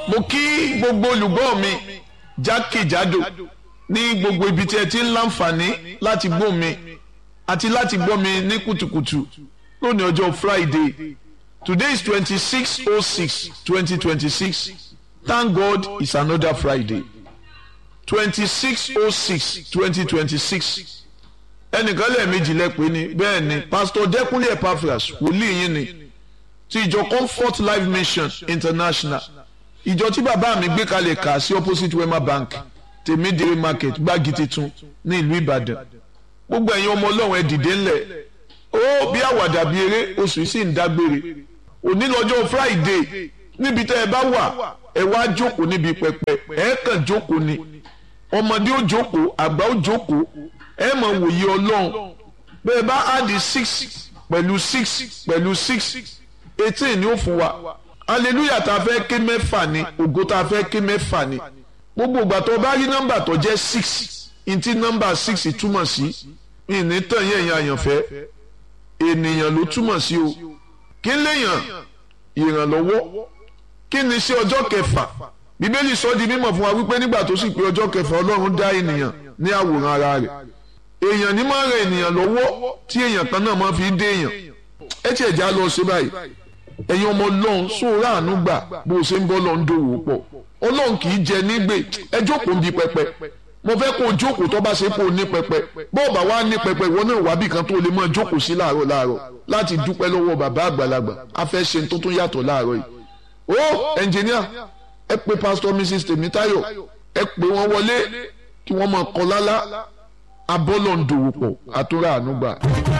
mo kí gbogbo olùgbọ́ mi jákèjádò ní gbogbo ibi tí ẹ ti ń láǹfààní láti gbọ́ mi àti láti gbọ́ mi ní kùtùkùtù lónìí ọjọ́ Friday today is twenty six oh six twenty twenty six thank God it's another Friday twenty six oh six twenty twenty six ẹnìkan lẹ́ẹ̀mejì lẹ́pẹ́ ni bẹ́ẹ̀ ni Pastor Dẹ́kunlé Epaphras wòlíì yín ni ti ìjọ Comfort Life Mission International ìjọ tí bàbá mi gbé kalẹ̀ kà sí opposite Wema Bank tèmídìrí market gbági titun ní ìlú Ìbàdàn gbogbo ẹ̀yin ọmọ Ọlọ́run ẹ dìde ńlẹ̀ ó bí àwàdà bí eré oṣù yìí sì ń dágbére òní lọ́jọ́ Friday níbi tẹ́ ẹ bá wà ẹ wá jókòó níbi pẹpẹ ẹ kàn jókòó ni ọmọdé ó jókòó àgbà ó jókòó ẹ mọ̀ wòye Ọlọ́run bẹ́ẹ̀ bá áàdì six pẹ̀lú six pẹ̀lú six eighteen ni ó fún wa hallelujah tá a fẹ́ ké mẹ́fà ni ògo tá a fẹ́ ké mẹ́fà ni gbogbo ìgbà tó bá rí nọ́mbà tó jẹ́ six ntí nọ́mbà six túmọ̀ sí ìní tàn yẹn yẹn àyànfẹ́ ènìyàn ló túmọ̀ sí o kí léèyàn ìrànlọ́wọ́ kí ni sí ọjọ́ kẹfà bíbélì sọ di mímọ̀ fún wa wípé nígbà tó sì pé ọjọ́ kẹfà ọlọ́run dá ènìyàn ní àwòrán ara rẹ̀ èèyàn ní máa ń ran ènìyàn lọ́wọ́ tí èèyàn kan náà máa fi dé èèyàn ẹ tiẹ̀ já lọ sí báyìí ẹ̀yin ọmọ ọlọ́run sóòrà àánú gbà bó o ṣe ń bọ́ lọ ń dòwò pọ̀ ọlọ́run kì í jẹ nígbè ẹ jókòó ń bi pẹpẹ mo fẹ́ kó o jókòó tó bá ṣe kó o ní pẹpẹ bó o bá wá ní pẹpẹ ìwọ náà wá bí kan tó o lè máa jókòó sí láàárọ̀ láàárọ̀ láti dúpẹ́ lọ́wọ́ bàbá àgbàlagbà a fẹ́ ṣe tó tún yàtọ̀ láàárọ̀ yìí ó ẹnjìníà ẹ pè pásítọ̀ mrs tèmítáyọ̀ ẹ pè wọ́n wọlé kí wọ́n máa kọ lálá abọ́lọ̀ ń dòwò pọ̀ àtúrà àánú gbà.